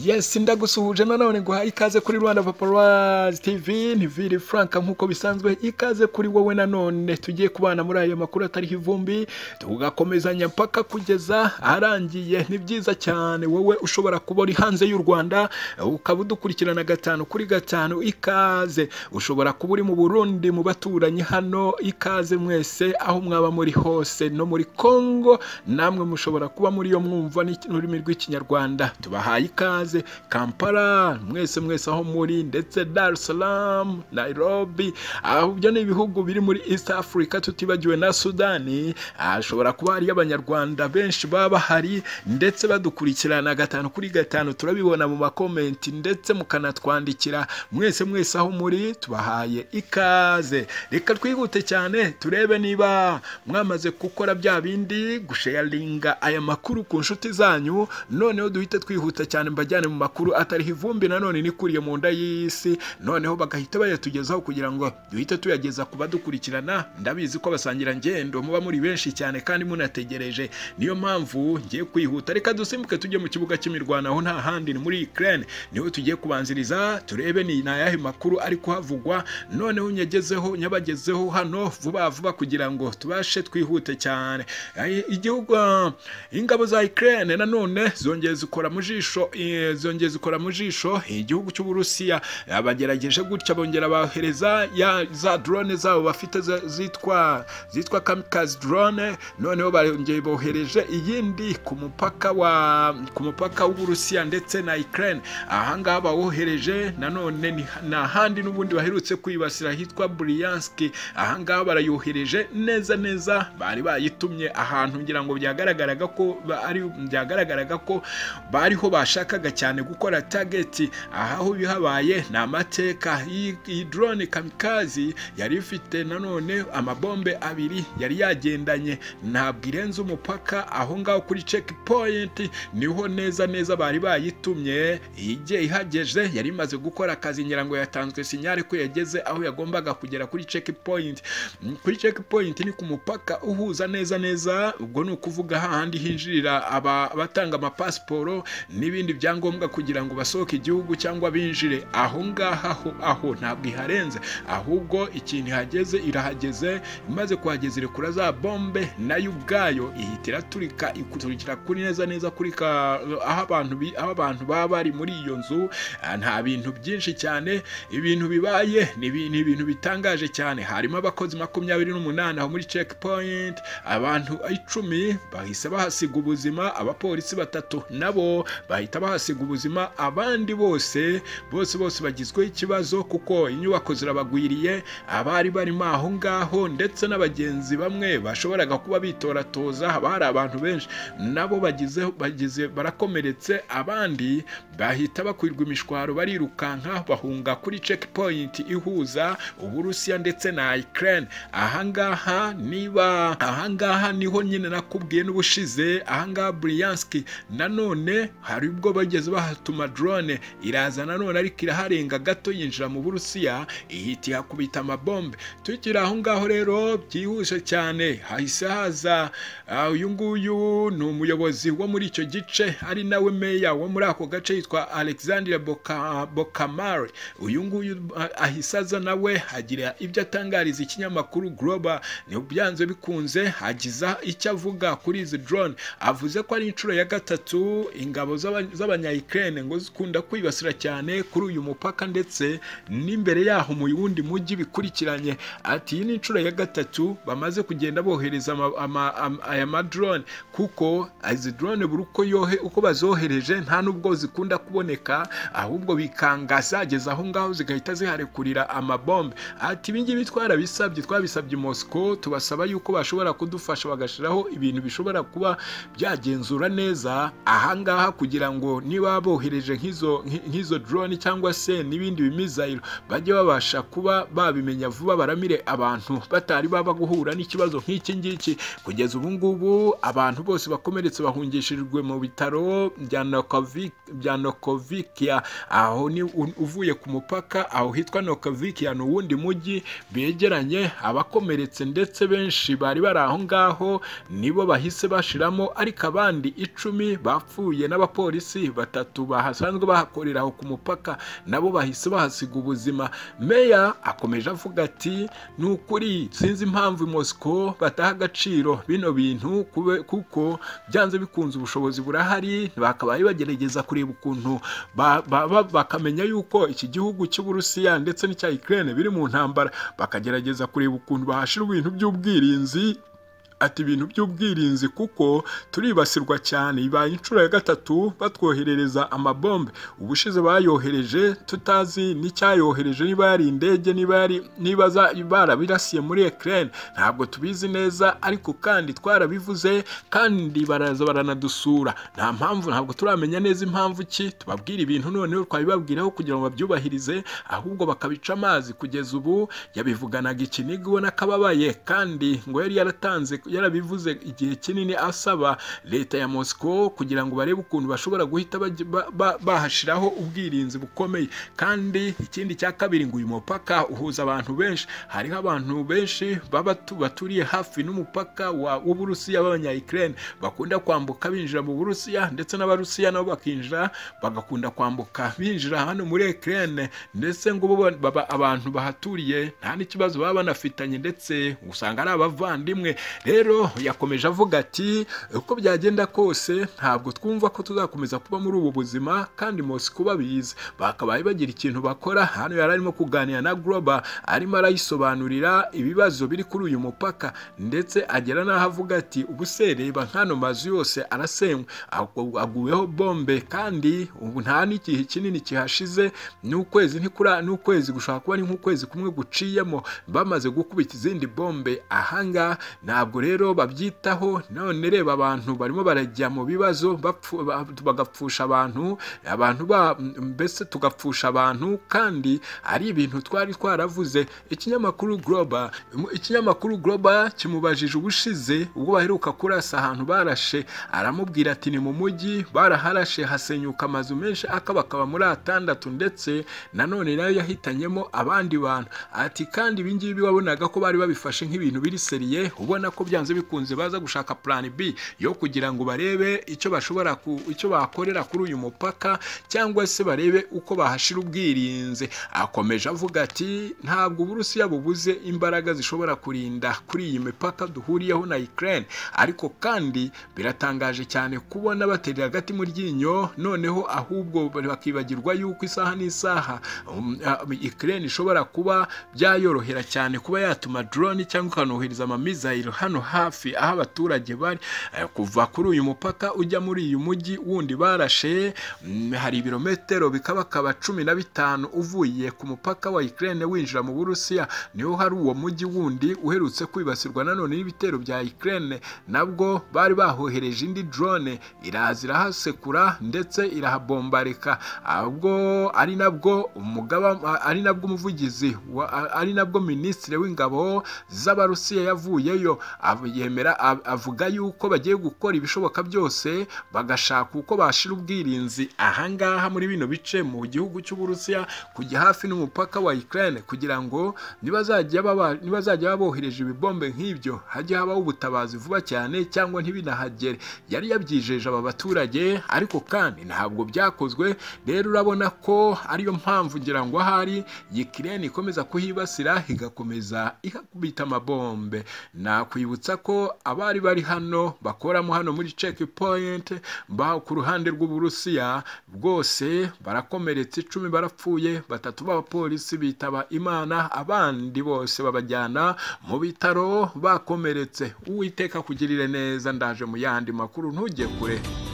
yesi ndagusuhuje nanone ngo uhaye ikaze kuri rwanda paparazzi tv ni vili frank nk'uko bisanzwe ikaze kuri wowe nanone tugiye kubana muri ayo makuru atariho ivumbi tugakomezanya mpaka kugeza arangiye ni byiza cyane wowe ushobora kuba uri hanze y'u rwanda ukaba udukurikirana gatanu kuri gatanu ikaze ushobora kuba uri mu burundi mu baturanyi hano ikaze mwese aho mwaba muri hose no muri congo namwe mushobora kuba muri yo mwumva n'ururimi rw'ikinyarwanda tubahaye ikaze kampala mwese mwese aho muri ndetse dar es salaam nairobi aho ibyo ni ibihugu biri muri east africa tutibagiwe na sudani hashobora kuba hariyo abanyarwanda benshi baba bahari ndetse badukurikirana gatanu kuri gatanu turabibona mu makomenti ndetse mukanatwandikira mwese mwese aho muri tubahaye ikaze reka twihute cyane turebe niba mwamaze gukora bya bindi gusheyaringa aya makuru ku nshuti zanyu noneho duhita twihuta cyane mbajyane mu makuru atariho ivumbi nanone nikuriye mu nda y'isi noneho bagahita bayatugezaho kugira ngo duhite tuyageza ku badukurikirana ndabizi ko basangira ngendo muba muri benshi cyane kandi munategereje niyo mpamvu ngiye kwihuta reka dusimbuke tujye mu kibuga cy'imirwanaho nta handi ni muri Ukraine niho tugiye kubanziriza turebe ni ayahe makuru ari kuhavugwa noneho nyagezeho nyabagezeho hano vuba vuba kugira ngo tubashe twihute cyane igihugu ingabo za Ukraine nanone zongeye zikora mu jisho zongeye zikora mu jisho igihugu cy'uburusiya bagerageje gutya bongera bahereza za drone zabo bafite zitwa zitwa kamikazi drone noneho bongeye bohereje iyindi ku mupaka wa ku mupaka w'uburusiya ndetse na ukraine ahangaha bawohereje nanone ni ahandi n'ubundi baherutse kwibasira hitwa buriyanski ahangaha barayohereje neza neza bari bayitumye ahantu ngira ngo byagaragaraga ko byagaragaraga ko bariho ba bashakaga cyane gukora tageti aho bihabaye ni amateka iyi drone kamikazi yari ifite nanone amabombe abiri yari yagendanye ntabwo irenze umupaka aho ngaho kuri checkpoint niho neza neza bari bayitumye igihe ihageze yari imaze gukora akazi ngira ngo yatanzwe sinyare ko yageze aho yagombaga kugera kuri checkpoint kuri checkpoint ni ku mupaka uhuza neza neza ubwo ni ukuvuga hahandi hinjirira abatanga amapasiporo nibi n'ibindi byangombwa kugira ngo basohoke igihugu cyangwa binjire aho ngaho aho aho ntabwo iharenze ahubwo ikintu ihageze irahageze imaze kuhageza irekura za bombe nayo ubwayo ihita iraturika ikuturikira kuri neza neza kuri aho abantu baba bari muri iyo nzu nta bintu byinshi cyane ibintu bibaye ni ibintu bitangaje cyane harimo abakozi makumyabiri n'umunani aho muri checkpoint abantu icumi bahise bahasiga ubuzima abapolisi batatu nabo bahise bahita bahasiga ubuzima abandi bose bose bose bagizweho ikibazo kuko inyubako zirabagwiriye abari barimo aho ngaho ndetse n'abagenzi bamwe bashoboraga kuba bitoratoza haba hari abantu benshi nabo bagize bagize barakomeretse abandi bahita bakwirwa imishwaro barirukanka bahunga kuri checkpoint ihuza uburusiya ndetse na Ukraine ahangaha niba ahangaha niho nyine nakubwiye n'ubushize ahangaha Bryansk nanone hari ubwo bageze bahatuma drone iraza nanone ariko iraharenga gato yinjira mu burusiya ihita ihakubita amabombe tukiri aho ngaho rero byihuse cyane hahise haza uyu nguyu ni umuyobozi wo muri icyo gice ari nawe meya wo muri ako gace yitwa alexandre bokamari uyu nguyu ahise aza nawe agira ibyo atangariza ikinyamakuru global ni byanze bikunze agiza icyo avuga kuri izi drone avuze ko ari inshuro ya gatatu ingabo z'abanyayikirere ngo zikunda kwibasira cyane kuri uyu mupaka ndetse n'imbere yaho mu wundi mujyi bikurikiranye ati iyi ni inshuro ya gatatu bamaze kugenda bohereza aya madrone kuko izi drone buri uko yohe uko bazohereje nta n'ubwo zikunda kuboneka ahubwo bikanga zageza aho ngaho zigahita ziharekurira amabombe ati ibingibi twarabisabye twabisabye Moscow tubasaba yuko bashobora kudufasha bagashyiraho ibintu bishobora kuba byagenzura neza ahangaha kugira ngo niba bohereje nk'izo drone cyangwa se n'ibindi bimizayiro bajye babasha kuba babimenya vuba baramire abantu batari baba guhura n'ikibazo nk'iki ngiki kugeza ubu ngubu abantu bose bakomeretse bahungishijwe mu bitaro bya nokovikiya aho ni uvuye ku mupaka aho hitwa nokovikiya ni uwundi mujyi begeranye abakomeretse ndetse benshi bari bari aho ngaho nibo bahise bashiramo ariko abandi icumi bapfuye n'abapolisi bata batatu bahasanzwe bahakorera aho ku mupaka nabo bahise bahasiga ubuzima meya akomeje avuga ati ni ukuri sinzi impamvu i mosiko bataha agaciro bino bintu kube- kuko byanze bikunze ubushobozi burahari bakabaye bagerageza kureba ukuntu ba- ba- ba- bakamenya yuko iki gihugu cy'uburusiya ndetse n'icya ukraine biri mu ntambara bakagerageza kureba ukuntu bahashira ibintu by'ubwirinzi ati ibintu by'ubwirinzi kuko turibasirwa cyane ibaye inshuro ya gatatu batwoherereza amabombe ubushize bayohereje tutazi n'icyayohereje niba yari indege niba yari niba za- barabirasiye muri Ukraine ntabwo tubizi neza ariko kandi twarabivuze kandi baraza baranadusura nta mpamvu ntabwo turamenya neza impamvu ki tubabwira ibintu noneho twabibabwiraho kugira ngo babyubahirize ahubwo bakabica amazi kugeza ubu yabivuganaga ikiniga ubona ko ababaye kandi ngo yari yaratanze yarabivuze igihe kinini asaba leta ya Moscow kugira ngo barebe ukuntu bashobora guhita bajya- ba- ba- bahashiraho ubwirinzi bukomeye kandi ikindi cya kabiri ngo uyu mupaka uhuza abantu benshi hariho abantu benshi baba tu- baturiye hafi n'umupaka wa- w'uburusiya b'abanyayikirene bakunda kwambuka binjira mu burusiya ndetse n'abarusiya nabo bakinjira bagakunda kwambuka binjira hano muri Ukraine ndetse ngo bo baba abantu bahaturiye nta n'ikibazo baba banafitanye ndetse usanga ari abavandimwe rero yakomeje avuga ati uko byagenda kose ntabwo twumva ko tuzakomeza kuba muri ubu buzima kandi Moscow babizi bakabaye bagira ikintu bakora hano yari arimo kuganira na Global arimo arayisobanurira ibibazo biri kuri uyu mupaka ndetse agera n'aho avuga ati ubu se reba nk'ano mazu yose arasenywe agu- aguweho bombe kandi ubu nta n'igihe kinini kihashize n'ukwezi ntikura n'ukwezi gushaka kuba ari nk'ukwezi kumwe guciyemo bamaze gukubita izindi bombe ahangaha ntabwo rero babyitaho none reba abantu barimo barajya mu bibazo bapfu- ba- bagapfusha abantu abantu ba mbese tugapfusha abantu kandi ari ibintu twari twaravuze ikinyamakuru Global ikinyamakuru Global kimubajije ubushize ubwo baheruka kurasa ahantu barashe aramubwira ati ni mu mujyi baraharashe hasenyuka amazu menshi akabakaba muri atandatu ndetse nanone nayo yahitanyemo abandi bantu ati kandi ibingibi wabonaga ko bari babifashe nk'ibintu biri seriye ubona ko byanze bikunze baza gushaka plan B yo kugira ngo barebe icyo bashobora ku- icyo bakorera kuri uyu mupaka cyangwa se barebe uko bahashira ubwirinzi akomeje avuga ati ntabwo uburusiya bubuze imbaraga zishobora kurinda kuri iyi mipaka duhuriyeho na Ukraine ariko kandi biratangaje cyane kubona batera hagati mu ryinyo noneho ahubwo bakibagirwa yuko isaha n'isaha um, ah, Ukraine ishobora kuba byayorohera cyane kuba yatuma drone cyangwa ikanohereza amamizayiro hano hafi aho abaturage bari Eh, kuva kuri uyu mupaka ujya muri uyu mujyi wundi barashe mm, hari ibirometero bikabakaba cumi na bitanu uvuye ku mupaka wa Ukraine winjira mu Burusiya niho hari uwo mujyi wundi uherutse kwibasirwa nanone n'ibitero bya Ukraine nabwo bari bahohereje indi drone iraza irahasekura ndetse irahabombarika ahubwo ari nabwo umugaba ari nabwo umuvugizi wa- ari nabwo minisitiri w'ingabo z'abarusiya yavuyeyo av- yemera av- avuga yuko bagiye gukora ibishoboka byose bagashaka uko bashira ubwirinzi ahangaha muri bino bice mu gihugu cy'uburusiya kujya hafi n'umupaka wa Ukraine kugira ngo nibazajya baba- nibazajya babohereje ibibombe nk'ibyo hajye habaho ubutabazi vuba cyane cyangwa ntibinahagere yari yabyijeje aba baturage ariko kandi ntabwo byakozwe rero urabona ko ariyo mpamvu ngira ngo ahari Ukraine ikomeza kuhibasira igakomeza ihakubita amabombe nakwibutsa ko abari bari hano bakoramo hano muri checkpoint ba ku ruhande rw'uburusiya bwose barakomeretse icumi barapfuye batatu b'abapolisi bitaba imana abandi bose babajyana mu bitaro bakomeretse uwiteka kugirire neza ndaje mu yandi makuru ntujye kure